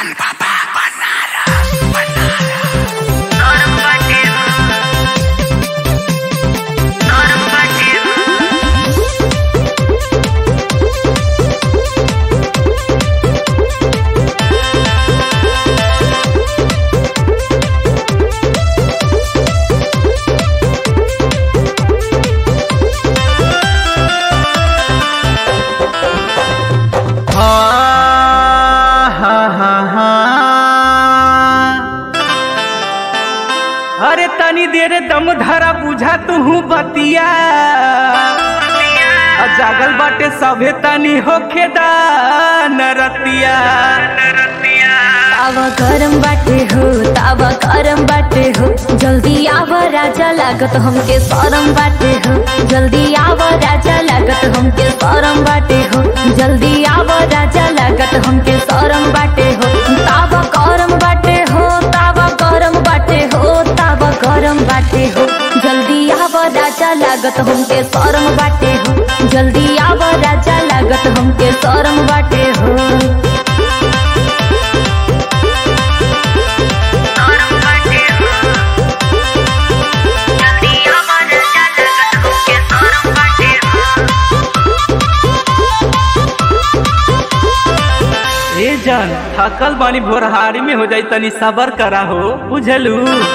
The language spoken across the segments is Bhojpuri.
Taratan Baba Banaras Banaras अरे तनी देर दम धरा बुझा तू बतिया आ जागल बाटे सभे तनी होखे नरतिया तावा गरम बाटे हो तावा गरम बाटे हो जल्दी आव राजा लागत हमके सरम बाटे हो जल्दी आव राजा लागत हमके सरम बाटे हो जल्दी आव राजा लागत हमके सरम बाटे हो तावा गरम बाटे हो तावा गरम बाटे हो तावा गरम बाटे हो जल्दी आव राजा लागत हमके सरम बाटे हो जल्दी आव राजा लागत हमके सरम बाटे हो ए जान थकल बानी भोरहारी में हो जाई तनी सबर करा हो बुझलू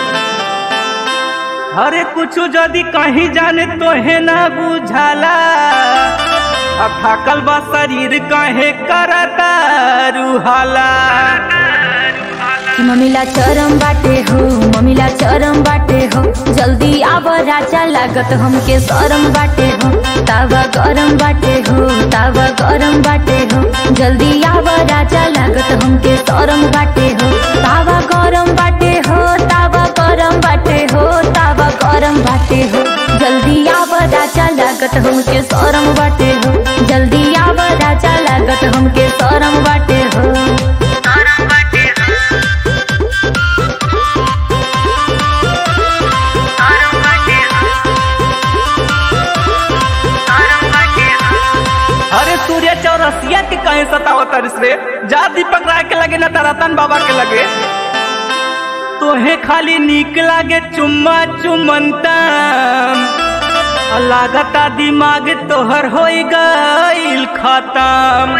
अरे कुछ जदी कहीं जाने तो है ना बुझाला अब थकल बा शरीर काहे करता रुहाला कि मम्मीला चरम बाटे हो मम्मीला चरम बाटे हो जल्दी आव राजा लागत हमके सरम बाटे हो तावा गरम बाटे हो तावा गरम बाटे हो जल्दी आव राजा लागत हमके सरम बाटे हो तावा गरम बाटे हो तावा गरम बाटे हो तावा गरम बाटे हो जल्दी आव राजा लागत हमके सरम बाटे हो जल्दी आव राजा लागत हमके सरम बाटे हो अरे सूर्य चौरसिया के कहे सतावत रे जा दीपक राय के लगे न तरतन बाबा के लगे तोहे खाली नीक लागे चुम्मा चुमंता लागता दिमाग तोहर हो गईल खत्म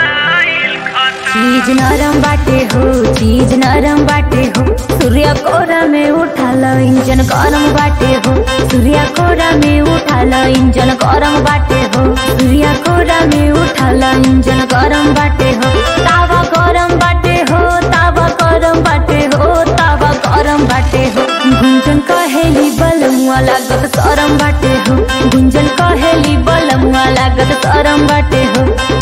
चीज नरम बाटे हो चीज नरम बाटे हो सूर्य कोरा में उठाल इंजन गरम बाटे हो सूर्य कोरा में उठाल इंजन गरम बाटे हो सूर्य कोरा में उठाल इंजन गरम बाटे हो तावा गरम बाटे हो तावा गरम बाटे हो तावा गरम बाटे हो गुंजन कहेली बलमुआ लागत सरम बाटे हो गुंजन कहेली बलमुआ लागत सरम बाटे हो